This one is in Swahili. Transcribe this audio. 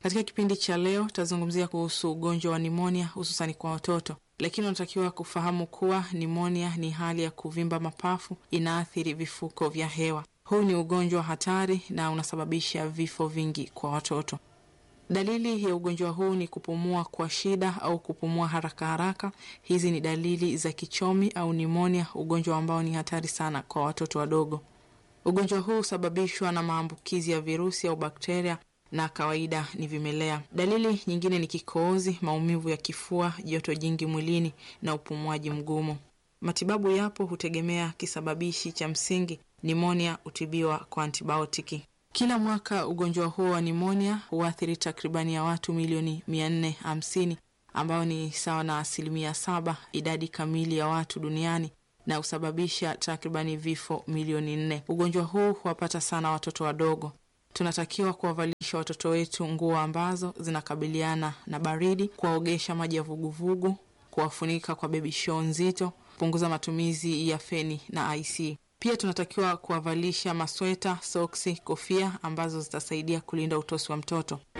Katika kipindi cha leo tutazungumzia kuhusu ugonjwa wa nimonia hususani kwa watoto, lakini unatakiwa kufahamu kuwa nimonia ni hali ya kuvimba mapafu, inaathiri vifuko vya hewa. Huu ni ugonjwa hatari na unasababisha vifo vingi kwa watoto. Dalili ya ugonjwa huu ni kupumua kwa shida au kupumua haraka haraka. Hizi ni dalili za kichomi au nimonia, ugonjwa ambao ni hatari sana kwa watoto wadogo. Ugonjwa huu husababishwa na maambukizi ya virusi au bakteria na kawaida ni vimelea. Dalili nyingine ni kikohozi, maumivu ya kifua, joto jingi mwilini na upumuaji mgumu. Matibabu yapo, hutegemea kisababishi cha msingi. Nimonia hutibiwa kwa antibiotiki. Kila mwaka ugonjwa huo wa nimonia huathiri takribani ya watu milioni mia nne hamsini ambao ni sawa na asilimia saba idadi kamili ya watu duniani na husababisha takribani vifo milioni nne. Ugonjwa huu huwapata sana watoto wadogo. Tunatakiwa kuwavalisha watoto wetu nguo ambazo zinakabiliana na baridi, kuwaogesha maji ya vuguvugu, kuwafunika kwa bebi show nzito, kupunguza matumizi ya feni na IC. Pia tunatakiwa kuwavalisha masweta, soksi, kofia ambazo zitasaidia kulinda utosi wa mtoto.